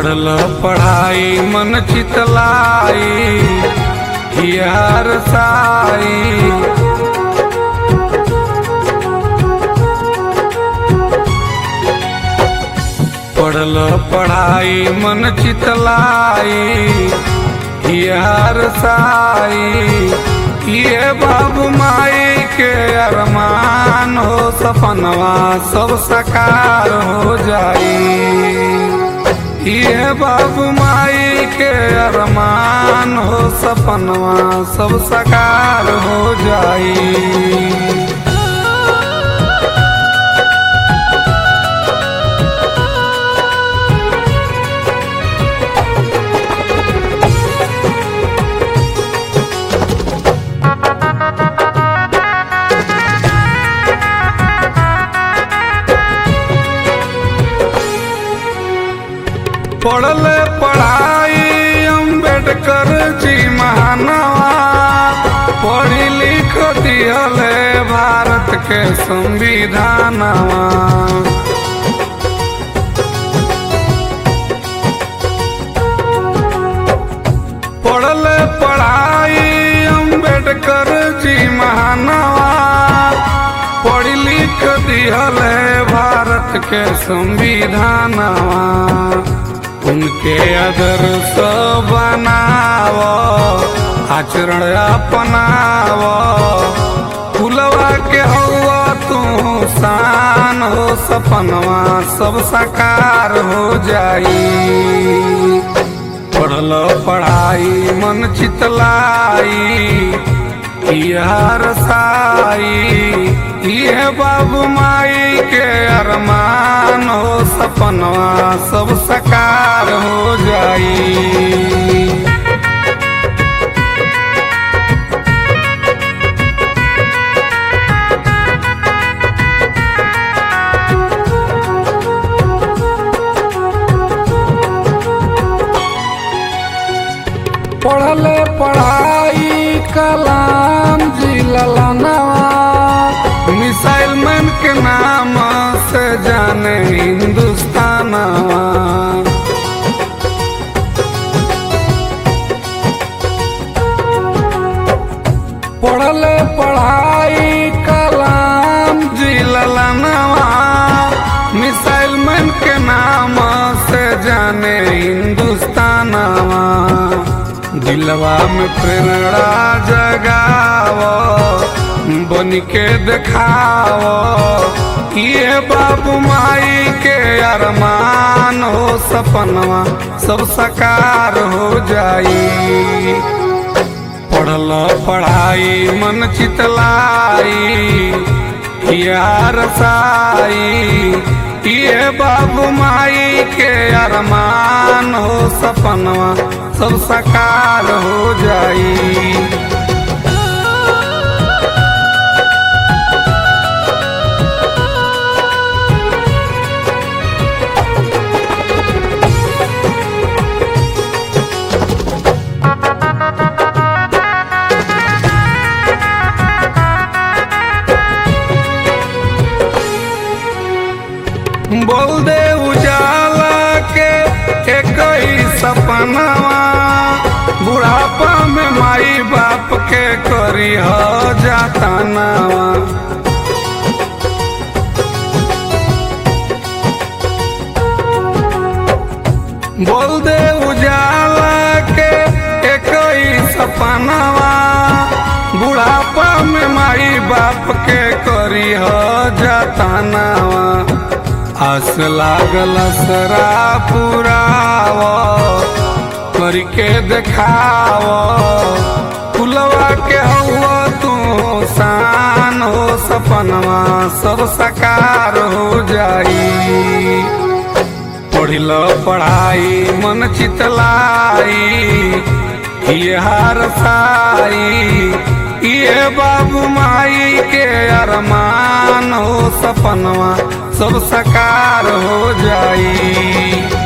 पढ़ल पढ़ाई मन चितलाई हियार साई पढ़ल पढ़ाई मन चितलाई हियार साई ये बाबू माई के अरमान हो सपनवा सब साकार हो जाई ये बाबू माई के अरमान हो सपनवा सब साकार हो जाई पढ़ल पढ़ाई अम्बेडकर जी महानवा पढ़ी लिख दियल भारत के संविधानवा पढ़ल पढ़ाई अम्बेडकर जी महानवा पढ़ लिख दियल भारत के संविधानवा उनके आदर्श बनाव आचरण अपनाव फुलवा के हवा तू शान हो सपनवा सब साकार हो जाई पढ़ल पढ़ाई मन चितलाई यार साई ये बाबू माई के अरमान हो सपनवा सब साकार हो जाई पढ़ल पढ़ाई कलाम जी ललनवा मिसाइल मैन के नाम से जाने हिंदुस्तानवा पढ़ल पढ़ाई कलाम जी ललनवा मिसाइल मैन के नाम से जाने हिंदुस्तानवा दिलवा में प्रेरणा जगाव बन के देखाव ये बाबू माई के अरमान हो सपनवा सब साकार हो जाई पढ़ल पढ़ाई मन चितलाई यार साई ये बाबू माई के अरमान हो सपनवा सब साकार हो जाई बोल दे उजाला के एक ही सपनवा बुढ़ापा में माई बाप के करी हो जाता नवा बोल दे उजाला के एक ही सपनवा बुढ़ापा में माई बाप के करी हो जाता नवा आस लागल सरा पुराव करके देखाव फुलवा के हवा तू शान हो सपनवा सब साकार हो जाई पढ़िल पढ़ाई मन चितलाई ये हार साई ये बाबू माई के अरमान हो सपनवा सब साकार हो जाई